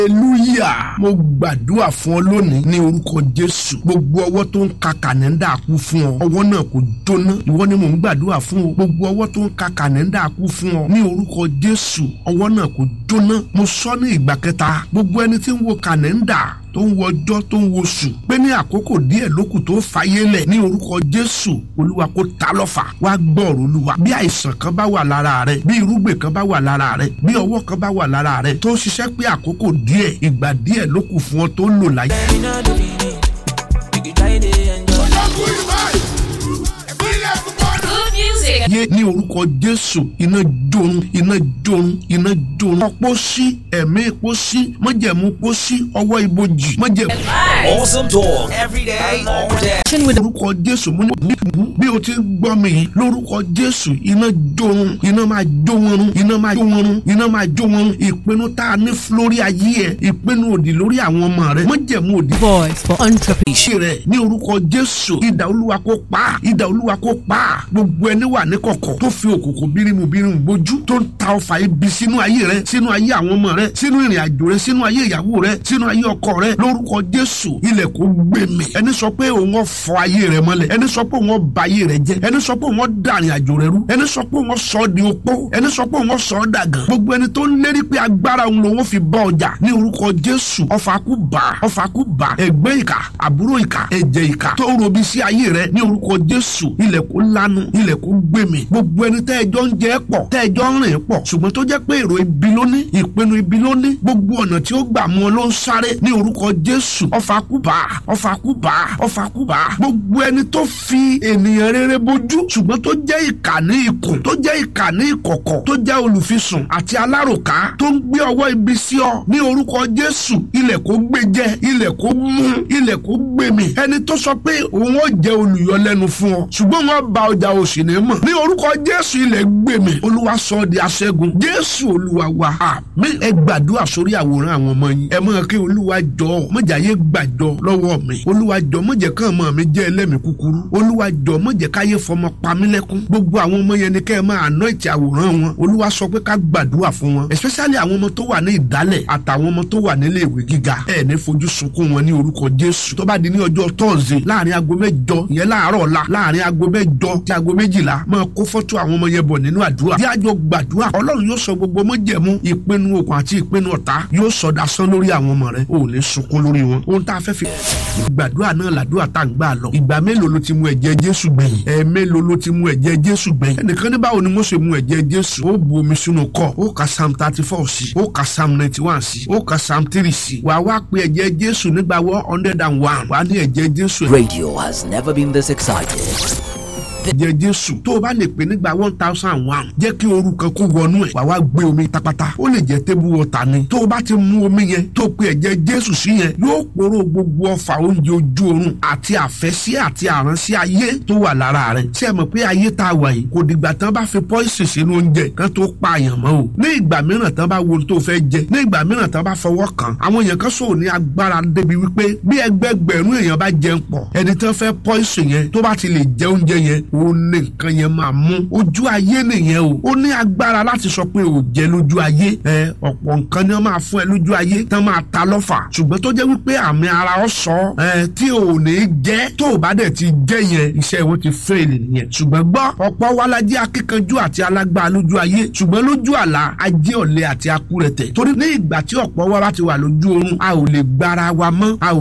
hallelujah mo gbàdúrà fún ọ lónìí ní orúkọ jésù gbogbo ọwọ́ tó ń ka kànẹ́ńdà kú fún ọ ọwọ́ náà kò jóná ìwọ ni mò ń gbàdúrà fún ọ gbogbo ọwọ́ tó ń ka kànẹ́ńdà kú fún ọ ní orúkọ jésù ọwọ́ náà kò jóná mo sọ ní ìgbà kẹta gbogbo ẹni tí ń wo kànẹ́ńdà tó ń wo ọjọ́ tó ń wo oṣù pé ní àkókò díẹ̀ lókù tó fàyè lẹ̀ ní orúkọ jésù olúwa kó ta lọ́fà wá gbọ́ọ̀rọ̀ olúwa bí àìsàn kan bá wà lára rẹ bí irúgbìn kan bá wà lára rẹ bí ọwọ́ kan bá wà lára rẹ tó ń ṣiṣẹ́ pé àkókò díẹ̀ ìgbà díẹ̀ lókù fún ọ tó ń lò láyé. Good music. yé ní orúkọ jésù iná jorun iná jorun iná jorun ọpọ sí ẹ̀mí epo sí májẹ̀mú epo sí ọwọ́ ibojì májẹ̀mú. Awesome talk every day, all day. lórúkọ jésù mú ní bí o ti gbọ́ mi yìí lórúkọ jésù iná jorun iná máa jó wọn run iná máa jó wọn run iná máa jó wọn run ìpinnu tá a ní lórí ayé ẹ ìpinnu òdì lórí àwọn ọmọ rẹ májẹ̀mú òdì Voice for entrepreneurs. iṣẹ́ rẹ̀ ní orúkọ jésù ìdà olúwa kó pa á, ìdà olúwa kó pa á. gbogbo ẹni wà ní kọ̀kọ̀ tó fi òkùnkùn bírímù bírímù bójú tó ń ta ọfà ibi sínú ayé rẹ sínú ayé àwọn ọmọ rẹ sínú ìrìn àjò rẹ sínú ayé ìyàwó rẹ sínú ayé ọkọ rẹ lórúkọ jésù ilẹ̀ kó gbé mi ẹni sọ pé òun ọ̀ fọ ayé rẹ mọ́lẹ̀ ẹni sọ pé òun ọ̀ ba ayé rẹ jẹ́ ẹni sọ pé òun ọ̀ da ìrìn àjò rẹ rú ẹni sọ pé òun ọ̀ sọ ọ́ di opó ẹni sọ pé òun ọ̀ sọ ọ́ dàgàn gbogbo ẹni tó ń lérí pé agbára òun lòun fi bọ́ ọjà ní orúkọ jésù ọfà kú bá ọfà kú bá ẹgbẹ́ ìkà àbúrò ìkà ẹ̀jẹ̀ ìkà tó ń robi sí ayé rẹ ní orúkọ jésù ilẹ̀ kó lanu ilẹ̀ kó gbé mi gbogbo ẹni tẹ́ ẹjọ́ ń jẹ́ pọ̀ tẹ́ ẹjọ́ ń rìn pọ̀ ṣùgbọ́n tó jẹ́ pé èrò ibi ló ní ìpinnu ibi ló ní gbogbo ọ̀nà tí ó gbà mú ọ ló ń sáré ní orúkọ jésù ọfà kú bá ọfà kú bá ọfà kú bá gbogbo ẹni tó fi ènìyàn rere bójú ṣùgbọ́n tó jẹ́ ìkà ní ikùn tó jẹ́ ìkà ní ìkọ̀kọ̀ tó jẹ́ olùfisùn àti aláròká tó ń gbé ọwọ́ ibi sí ọ ní orúkọ jésù ilẹ̀ kó gbé jẹ ilẹ̀ kó mú ilẹ̀ kó gbé mi ẹni tó sọ pé òun ó jẹ olùyọlẹ́nu fún ọ ṣùgbọ́n wọn ba ọjà òsì ní mọ̀ ní orúkọ jésù ilẹ̀ gbé mi olúwa sọ ọ́ di aṣẹ́gun jésù olúwa wa àmín ẹ gbàdúrà sórí àwòrán àwọn ọmọ yín ẹ mọ̀ kí olúwa jọ mọ̀jà yé gbàjọ lọ́wọ́ mi olúwa jọ mọ̀jẹ̀ kàn mọ̀ mi jẹ́ ẹlẹ́mìí kúkúrú olúwa jọ mọ̀jẹ̀ káyé fọmọ pa mí lẹ́kún gbogbo àwọn ọmọ yẹn ni kẹ́ ẹ máa àná ìtì àwòrán wọn olúwa sọ pé ká gbàdúrà fún wọn especially àwọn ọmọ tó wà ní ìdálẹ̀ àtàwọn ọmọ tó wà nílé ìwé gíga ẹ ní fojú sunkún wọn ní orúkọ jésù tó bá di ní ọjọ́ tọ́ọ̀sì láàrin aago mẹ́jọ ìyẹn láàárọ̀ ọ̀la láàrin aago mẹ́jọ sí aago méjìlá máa kó fọ́tò àwọn ọmọ yẹn bọ̀ nínú àdúrà bí àjọ gbàdúrà ọlọ́run yóò sọ gbogbo mọ́jẹ̀mú ìpinnu òkun àti ìpinnu ọ̀tá yóò sọ dasán lórí àwọn ọmọ rẹ ò ní sunkún lórí wọn ohun tá a fẹ́ fi gbàdúrà náà làdúrà tá à ń gbà lọ ìgbà mélòó ló ti mu ẹ̀jẹ̀ jésù gbẹ̀yìn ẹ̀ mélòó ló ti mu ẹ̀jẹ̀ jésù gbẹ̀yìn ẹnìkan ní báwo ni mo ṣe mu ẹ̀jẹ̀ jésù ó bu omi sínú kọ́ ó ka psalm thirty four sí ó ka psalm ninety one sí ó ka psalm three sí wàá wá pe ẹ̀jẹ̀ jésù nígbà one hundred and one wàá ní ẹ̀jẹ̀ jésù Radio has never been this excited. ẹ̀jẹ̀ jésù tó o bá lè pè nígbà one thousand one jẹ́ kí ooru kan kó wọnú ẹ̀ wà wá gbé omi tapata ó lè jẹ́ table water ni tó o bá ti mu omi yẹn tó o pe ẹ̀jẹ̀ jésù sí yẹn yóò poró gbogbo ọfà oúnjẹ ojú oorun àti àfẹ́sí àti àránsí ayé tó wà lára rẹ̀ ṣé ẹ mọ̀ pé ayé tá a wà yìí kò dìgbà tán bá fi pọ́ìsì sínú oúnjẹ kan tó pààyàn mọ́ o ní ìgbà mìíràn tán bá wo ohun tó fẹ́ jẹ ní ìgbà mìíràn tán bá fọwọ́ kàn àwọn èèyàn kan sọ̀rọ̀ ní agbára débi wípé bí ẹgbẹgbẹ̀rún èèyàn bá jẹun pọ̀ ẹni tán fẹ́ pọ́ìsì yẹn tó bá ti lè jẹ oúnjẹ yẹn òun ní nǹkan yẹn máa mú ojú ayé nìyẹn o ó ní agbára láti sọ pé ò jẹ lójú ayé ẹ ọ̀pọ̀ nǹkan ni wọ́n máa fún ẹ lójú ayé tán máa ta lọ́fà ṣùgbọ́n tó jẹ́ wípé àmì ara ọ sọ ẹ tí ò ní jẹ́ tó o bá dẹ̀ ti jẹ́ yẹn iṣẹ́ wọn ti fẹ́ẹ̀lì nìyẹn ṣùgbọ́n gbọ́ ọ̀pọ̀ wa la jẹ́ akíkanjú àti alágbára lójú ayé ṣùgbọ́n lójú àlá ajé ọ̀lẹ àti akúrẹ̀tẹ̀ torí ní ìgbà tí ọ̀pọ̀ wa bá ti wà lójú oorun a ò lè gbára wa mọ́ a ò